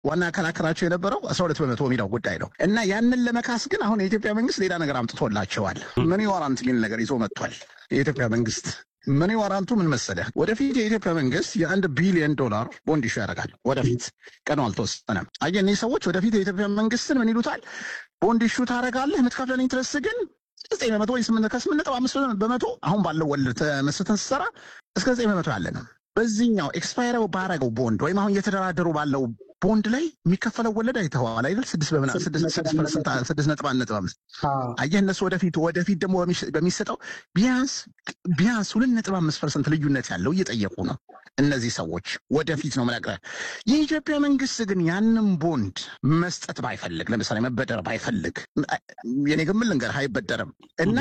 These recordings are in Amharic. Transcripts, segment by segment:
ዋና ያከራከራቸው የነበረው አስራ ሁለት በመቶ የሚለው ጉዳይ ነው እና ያንን ለመካስ ግን አሁን የኢትዮጵያ መንግስት ሌላ ነገር አምጥቶላቸዋል። መኒ ዋራንት የሚል ነገር ይዞ መጥቷል የኢትዮጵያ መንግስት መኒ ዋራንቱ ምን መሰለህ? ወደፊት የኢትዮጵያ መንግስት የአንድ ቢሊዮን ዶላር ቦንድ ኢሹ ያደርጋል። ወደፊት ቀኑ አልተወሰነም። አየህ እኒህ ሰዎች ወደፊት የኢትዮጵያ መንግስትን ምን ይሉታል? ቦንድ ኢሹ ታደርጋለህ፣ የምትከፍለን ኢንትረስት ግን ዘጠኝ በመቶ ወይ ስምንት ከስምንት ነጥብ አምስት በመቶ አሁን ባለው ወለድ ተመስርተን ስትሰራ እስከ ዘጠኝ በመቶ ያለ ነው። በዚህኛው ኤክስፓየር ባረገው ቦንድ ወይም አሁን እየተደራደሩ ባለው ቦንድ ላይ የሚከፈለው ወለድ አይተኸዋል አይደል? ስድስት በምና ስድስት ፐርሰንት ስድስት ነጥብ አንድ ነጥብ አምስት አየህ እነሱ ወደፊት ወደፊት ደግሞ በሚሰጠው ቢያንስ ቢያንስ ሁለት ነጥብ አምስት ፐርሰንት ልዩነት ያለው እየጠየቁ ነው እነዚህ ሰዎች ወደፊት ነው መነግረህ። የኢትዮጵያ መንግስት ግን ያንን ቦንድ መስጠት ባይፈልግ፣ ለምሳሌ መበደር ባይፈልግ፣ የኔ ግምት ልንገርህ አይበደርም እና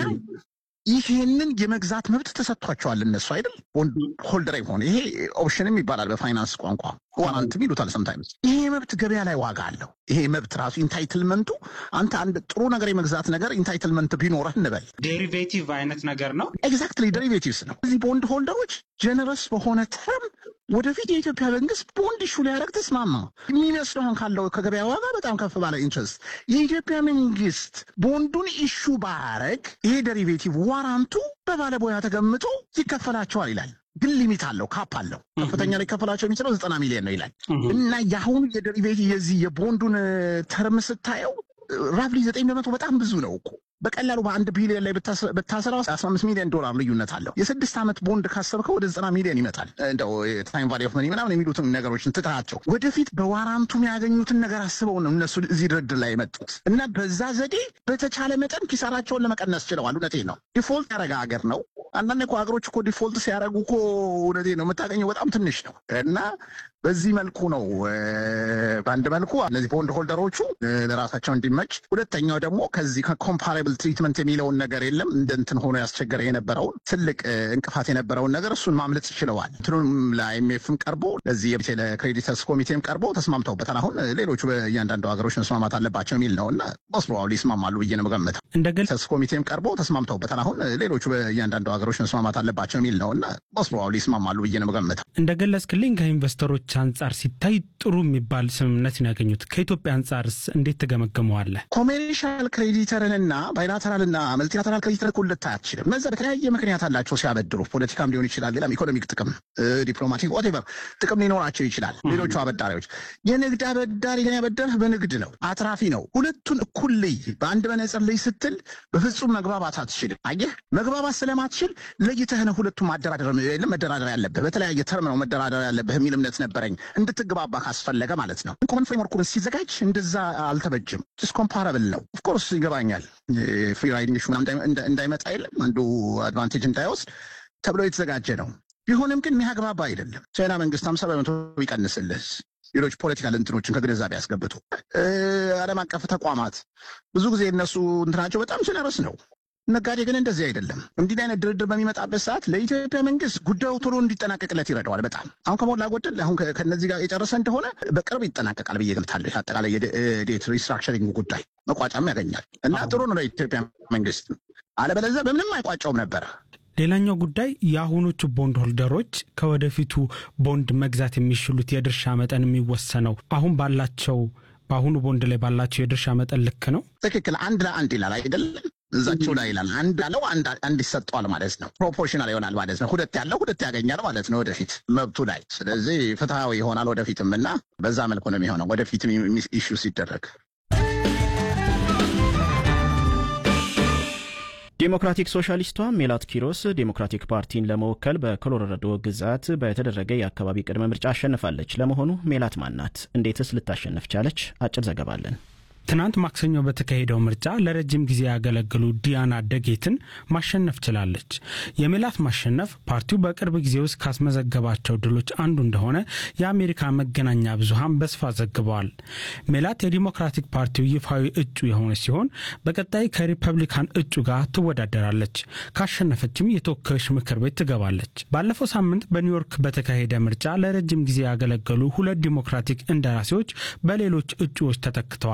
ይሄንን የመግዛት መብት ተሰጥቷቸዋል እነሱ አይደል ቦንድ ሆልደር ሆነ ይሄ ኦፕሽንም ይባላል በፋይናንስ ቋንቋ ዋራንትም ይሉታል ሰምታይምስ ይሄ መብት ገበያ ላይ ዋጋ አለው ይሄ መብት ራሱ ኢንታይትልመንቱ አንተ አንድ ጥሩ ነገር የመግዛት ነገር ኢንታይትልመንት ቢኖረህ እንበል ዴሪቬቲቭ አይነት ነገር ነው ኤግዛክትሊ ዴሪቬቲቭስ ነው እዚህ ቦንድ ሆልደሮች ጀነረስ በሆነ ተርም ወደፊት የኢትዮጵያ መንግስት ቦንድ ኢሹ ሊያደርግ ተስማማ የሚመስለው አሁን ካለው ከገበያ ዋጋ በጣም ከፍ ባለ ኢንትረስት የኢትዮጵያ መንግስት ቦንዱን ኢሹ ባያደርግ ይሄ ዴሪቬቲቭ ዋራንቱ በባለሙያ ተገምቶ ይከፈላቸዋል ይላል። ግን ሊሚት አለው፣ ካፕ አለው። ከፍተኛ ሊከፈላቸው የሚችለው ዘጠና ሚሊዮን ነው ይላል እና የአሁኑ የዴሪቬቲቭ የዚህ የቦንዱን ተርም ስታየው ራፍሊ ዘጠኝ በመቶ በጣም ብዙ ነው እኮ በቀላሉ በአንድ ቢሊዮን ላይ ብታሰራው አስራ አምስት ሚሊዮን ዶላር ልዩነት አለው። የስድስት ዓመት ቦንድ ካሰብከው ወደ ዘጠና ሚሊዮን ይመጣል። እንደው ታይም ቫሊ ኦፍ መኒ ምናምን የሚሉትን ነገሮችን ትታቸው ወደፊት በዋራንቱ የሚያገኙትን ነገር አስበው ነው እነሱ እዚህ ድርድር ላይ የመጡት እና በዛ ዘዴ በተቻለ መጠን ኪሳራቸውን ለመቀነስ ችለዋል። እውነቴን ነው። ዲፎልት ያደረገ ሀገር ነው። አንዳንድ እኮ ሀገሮች እኮ ዲፎልት ሲያደርጉ እኮ እውነቴን ነው የምታገኘው በጣም ትንሽ ነው እና በዚህ መልኩ ነው በአንድ መልኩ እነዚህ ቦንድ ሆልደሮቹ ለራሳቸው እንዲመች፣ ሁለተኛው ደግሞ ከዚህ ከኮምፓራብል ትሪትመንት የሚለውን ነገር የለም እንደ እንትን ሆኖ ያስቸገረ የነበረውን ትልቅ እንቅፋት የነበረውን ነገር እሱን ማምለጥ ችለዋል። እንትኑም ለአይኤምኤፍም ቀርቦ ለዚህ ለክሬዲተርስ ኮሚቴም ቀርቦ ተስማምተውበታል። አሁን ሌሎቹ በእያንዳንዱ ሀገሮች መስማማት አለባቸው የሚል ነው እና መስሎዋሉ ይስማማሉ ብዬ ነው የምገምተው። እንደ ክሬዲተርስ ኮሚቴም ቀርቦ ተስማምተውበታል። አሁን ሌሎቹ በእያንዳንዱ ሀገሮች መስማማት አለባቸው የሚል ነው እና መስሎዋሉ ይስማማሉ ብዬ ነው የምገምተው። እንደ ገለጽክልኝ ከኢንቨስተሮች አንጻር ሲታይ ጥሩ የሚባል ስምምነት ነው ያገኙት። ከኢትዮጵያ አንጻርስ እንዴት ትገመግመዋለህ? ኮሜርሻል ክሬዲተርንና ባይላተራልና መልቲላተራል ክሬዲተር እኩል ልታይ አትችልም። እነዛ በተለያየ ምክንያት አላቸው ሲያበድሩ፣ ፖለቲካም ሊሆን ይችላል፣ ሌላም ኢኮኖሚክ ጥቅም፣ ዲፕሎማቲክ ኦቴቨር ጥቅም ሊኖራቸው ይችላል። ሌሎቹ አበዳሪዎች የንግድ አበዳሪ ግን ያበደርህ በንግድ ነው፣ አትራፊ ነው። ሁለቱን እኩል ልይ፣ በአንድ መነጽር ልይ ስትል በፍጹም መግባባት አትችልም። አየህ መግባባት ስለማትችል ለይተህ ነው ሁለቱም ማደራደር መደራደር ያለብህ፣ በተለያየ ተርም ነው መደራደር ያለብህ የሚል እምነት ነበረኝ። እንድትግባባ ካስፈለገ ማለት ነው። ኮመን ፍሬምወርኩን ሲዘጋጅ እንደዛ አልተበጅም። ስ ኮምፓራብል ነው። ኦፍኮርስ ይገባኛል። ፍሪ ራይዲንግ ሹ እንዳይመጣ የለም አንዱ አድቫንቴጅ እንዳይወስድ ተብሎ የተዘጋጀ ነው። ቢሆንም ግን የሚያግባባ አይደለም። ቻይና መንግስት ሀምሳ በመቶ ይቀንስልህ ሌሎች ፖለቲካል እንትኖችን ከግንዛቤ ያስገብቱ። ዓለም አቀፍ ተቋማት ብዙ ጊዜ እነሱ እንትናቸው በጣም ጀነረስ ነው። ነጋዴ ግን እንደዚህ አይደለም። እንዲህ አይነት ድርድር በሚመጣበት ሰዓት ለኢትዮጵያ መንግስት ጉዳዩ ቶሎ እንዲጠናቀቅለት ይረዳዋል። በጣም አሁን ከሞላ ጎደል አሁን ከነዚህ ጋር የጨረሰ እንደሆነ በቅርብ ይጠናቀቃል ብዬ ገምታለሁ። አጠቃላይ የዴት ሪስትራክቸሪንግ ጉዳይ መቋጫም ያገኛል እና ጥሩ ነው ለኢትዮጵያ መንግስት። አለበለዚያ በምንም አይቋጨውም ነበረ። ሌላኛው ጉዳይ የአሁኖቹ ቦንድ ሆልደሮች ከወደፊቱ ቦንድ መግዛት የሚችሉት የድርሻ መጠን የሚወሰነው አሁን ባላቸው በአሁኑ ቦንድ ላይ ባላቸው የድርሻ መጠን ልክ ነው። ትክክል። አንድ ለአንድ ይላል አይደለም እዛቸው ላይ ይላል። አንድ ያለው አንድ ይሰጠዋል ማለት ነው። ፕሮፖርሽናል ይሆናል ማለት ነው። ሁለት ያለው ሁለት ያገኛል ማለት ነው ወደፊት መብቱ ላይ። ስለዚህ ፍትሐዊ ይሆናል ወደፊትም እና በዛ መልኩ ነው የሚሆነው ወደፊትም ኢሹ ሲደረግ። ዴሞክራቲክ ሶሻሊስቷ ሜላት ኪሮስ ዴሞክራቲክ ፓርቲን ለመወከል በኮሎራዶ ግዛት በተደረገ የአካባቢ ቅድመ ምርጫ አሸንፋለች። ለመሆኑ ሜላት ማናት? እንዴትስ ልታሸንፍ ቻለች? አጭር ዘገባ አለን። ትናንት ማክሰኞ በተካሄደው ምርጫ ለረጅም ጊዜ ያገለግሉ ዲያና ደጌትን ማሸነፍ ችላለች። የሜላት ማሸነፍ ፓርቲው በቅርብ ጊዜ ውስጥ ካስመዘገባቸው ድሎች አንዱ እንደሆነ የአሜሪካ መገናኛ ብዙሃን በስፋት ዘግበዋል። ሜላት የዲሞክራቲክ ፓርቲው ይፋዊ እጩ የሆነች ሲሆን በቀጣይ ከሪፐብሊካን እጩ ጋር ትወዳደራለች። ካሸነፈችም የተወካዮች ምክር ቤት ትገባለች። ባለፈው ሳምንት በኒውዮርክ በተካሄደ ምርጫ ለረጅም ጊዜ ያገለገሉ ሁለት ዲሞክራቲክ እንደራሴዎች በሌሎች እጩዎች ተተክተዋል።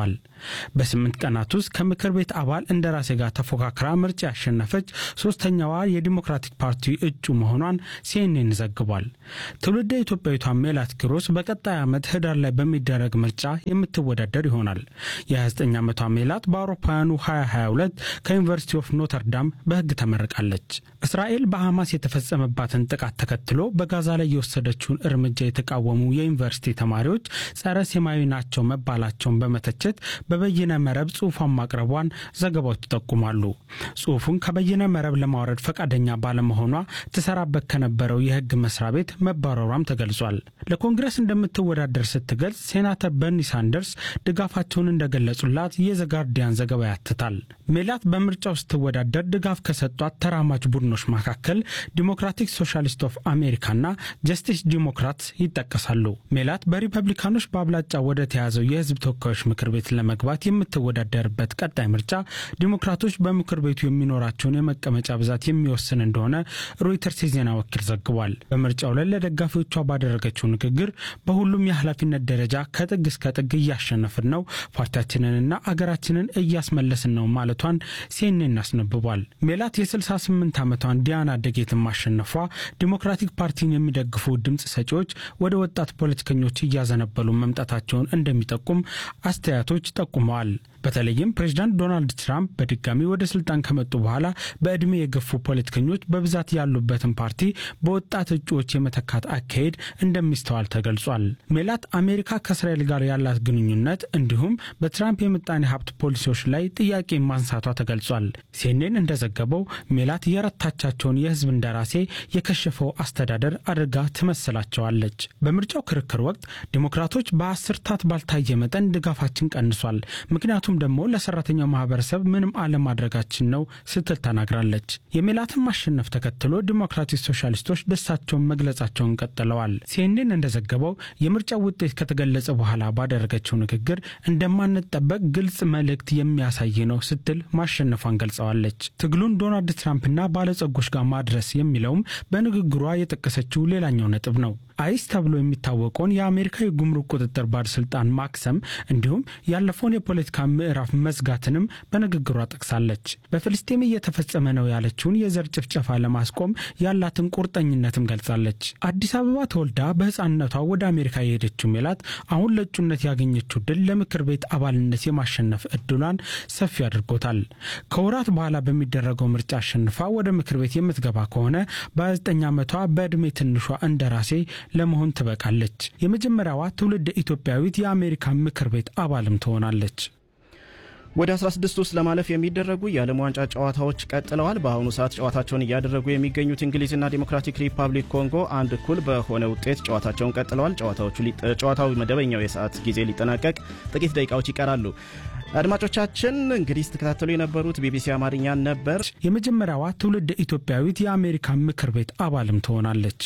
በስምንት ቀናት ውስጥ ከምክር ቤት አባል እንደራሴ ጋር ተፎካክራ ምርጫ ያሸነፈች ሶስተኛዋ የዲሞክራቲክ ፓርቲ እጩ መሆኗን ሲኤንኤን ዘግቧል። ትውልደ ኢትዮጵያዊቷ ሜላት ኪሮስ በቀጣይ ዓመት ህዳር ላይ በሚደረግ ምርጫ የምትወዳደር ይሆናል። የ29 ዓመቷ ሜላት በአውሮፓውያኑ 2022 ከዩኒቨርሲቲ ኦፍ ኖተርዳም በህግ ተመርቃለች። እስራኤል በሐማስ የተፈጸመባትን ጥቃት ተከትሎ በጋዛ ላይ የወሰደችውን እርምጃ የተቃወሙ የዩኒቨርሲቲ ተማሪዎች ጸረ ሴማዊ ናቸው መባላቸውን በመተቸት በበይነ መረብ ጽሑፏን ማቅረቧን ዘገባዎች ይጠቁማሉ። ጽሑፉን ከበይነ መረብ ለማውረድ ፈቃደኛ ባለመሆኗ ትሰራበት ከነበረው የህግ መስሪያ ቤት መባረሯም ተገልጿል። ለኮንግረስ እንደምትወዳደር ስትገልጽ ሴናተር በርኒ ሳንደርስ ድጋፋቸውን እንደገለጹላት የዘጋርዲያን ዘገባ ያትታል። ሜላት በምርጫው ስትወዳደር ድጋፍ ከሰጧት ተራማጅ ቡድኖች መካከል ዲሞክራቲክ ሶሻሊስት ኦፍ አሜሪካና ጀስቲስ ዲሞክራትስ ይጠቀሳሉ። ሜላት በሪፐብሊካኖች በአብላጫ ወደ ተያዘው የህዝብ ተወካዮች ምክር ቤት ለመግባት የምትወዳደርበት ቀጣይ ምርጫ ዲሞክራቶች በምክር ቤቱ የሚኖራቸውን የመቀመጫ ብዛት የሚወስን እንደሆነ ሮይተርስ የዜና ወኪል ዘግቧል። በምርጫው ላይ ለደጋፊዎቿ ባደረገችው ንግግር በሁሉም የኃላፊነት ደረጃ ከጥግ እስከ ጥግ እያሸነፍን ነው፣ ፓርቲያችንንና አገራችንን እያስመለስን ነው ማለቷን ሲኤንኤን አስነብቧል። ሜላት የ68 ዓመቷን ዲያና ደጌትን ማሸነፏ ዲሞክራቲክ ፓርቲን የሚደግፉ ድምፅ ሰጪዎች ወደ ወጣት ፖለቲከኞች እያዘነበሉ መምጣታቸውን እንደሚጠቁም አስተያየቶች ጠቁመዋል። በተለይም ፕሬዚዳንት ዶናልድ ትራምፕ በድጋሚ ወደ ስልጣን ከመጡ በኋላ በዕድሜ የገፉ ፖለቲከኞች በብዛት ያሉበትን ፓርቲ በወጣት እጩዎች የመተካት አካሄድ እንደሚስተዋል ተገልጿል። ሜላት አሜሪካ ከእስራኤል ጋር ያላት ግንኙነት እንዲሁም በትራምፕ የምጣኔ ሀብት ፖሊሲዎች ላይ ጥያቄ ማንሳቷ ተገልጿል። ሲኤንኤን እንደዘገበው ሜላት የረታቻቸውን የህዝብ እንደራሴ የከሸፈው አስተዳደር አድርጋ ትመስላቸዋለች። በምርጫው ክርክር ወቅት ዲሞክራቶች በአስርታት ባልታየ መጠን ድጋፋችን ቀንሷል፣ ምክንያቱም ደግሞ ለሰራተኛው ማህበረሰብ ምንም አለማድረጋችን ነው ስትል ተናግራለች። የሜላትን ማሸነፍ ተከትሎ ዲሞክራቲክ ሶሻሊስቶች ደስታቸውን መግለጻቸውን ቀጥለዋል። ሲኤንኤን እንደዘገበው የምርጫው ውጤት ከተገለጸ በኋላ ባደረገችው ንግግር እንደማንጠበቅ ግልጽ መልእክት የሚያሳይ ነው ስትል ማሸነፏን ገልጸዋለች። ትግሉን ዶናልድ ትራምፕና ባለጸጎች ጋር ማድረስ የሚለውም በንግግሯ የጠቀሰችው ሌላኛው ነጥብ ነው። አይስ ተብሎ የሚታወቀውን የአሜሪካ የጉምሩክ ቁጥጥር ባለስልጣን ማክሰም እንዲሁም ያለፈውን የፖለቲካ ምዕራፍ መዝጋትንም በንግግሯ ጠቅሳለች። በፍልስጤም እየተፈጸመ ነው ያለችውን የዘር ጭፍጨፋ ለማስቆም ያላትን ቁርጠኝነትም ገልጻለች። አዲስ አበባ ተወልዳ በሕፃንነቷ ወደ አሜሪካ የሄደችው ሜላት አሁን ለእጩነት ያገኘችው ድል ለምክር ቤት አባልነት የማሸነፍ እድሏን ሰፊ አድርጎታል። ከወራት በኋላ በሚደረገው ምርጫ አሸንፋ ወደ ምክር ቤት የምትገባ ከሆነ በ29 ዓመቷ በዕድሜ ትንሿ እንደራሴ ለመሆን ትበቃለች። የመጀመሪያዋ ትውልድ ኢትዮጵያዊት የአሜሪካ ምክር ቤት አባልም ትሆናለች። ወደ 16 ውስጥ ለማለፍ የሚደረጉ የዓለም ዋንጫ ጨዋታዎች ቀጥለዋል። በአሁኑ ሰዓት ጨዋታቸውን እያደረጉ የሚገኙት እንግሊዝና ዲሞክራቲክ ሪፐብሊክ ኮንጎ አንድ እኩል በሆነ ውጤት ጨዋታቸውን ቀጥለዋል። ጨዋታዎቹ ጨዋታው መደበኛው የሰዓት ጊዜ ሊጠናቀቅ ጥቂት ደቂቃዎች ይቀራሉ። አድማጮቻችን እንግዲህ ስትከታተሉ የነበሩት ቢቢሲ አማርኛን ነበር። የመጀመሪያዋ ትውልድ ኢትዮጵያዊት የአሜሪካ ምክር ቤት አባልም ትሆናለች።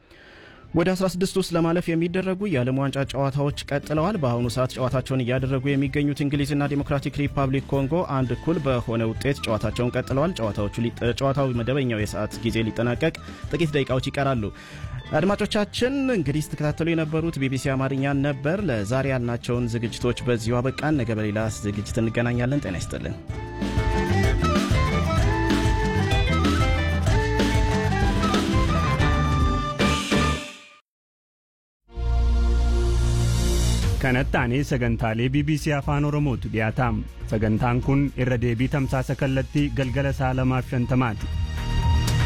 ወደ 16 ውስጥ ለማለፍ የሚደረጉ የዓለም ዋንጫ ጨዋታዎች ቀጥለዋል። በአሁኑ ሰዓት ጨዋታቸውን እያደረጉ የሚገኙት እንግሊዝና ዲሞክራቲክ ሪፐብሊክ ኮንጎ አንድ እኩል በሆነ ውጤት ጨዋታቸውን ቀጥለዋል። ጨዋታዎቹ ጨዋታው መደበኛው የሰዓት ጊዜ ሊጠናቀቅ ጥቂት ደቂቃዎች ይቀራሉ። አድማጮቻችን እንግዲህ ስትከታተሉ የነበሩት ቢቢሲ አማርኛን ነበር። ለዛሬ ያልናቸውን ዝግጅቶች በዚሁ አበቃን። ነገ በሌላ ዝግጅት እንገናኛለን። ጤና ይስጥልን። kanatti sagantaalee bbc afaan oromootu dhiyaataam sagantaan kun irra deebii tamsaasa kallattii galgala sa'a lamaaf shantamaati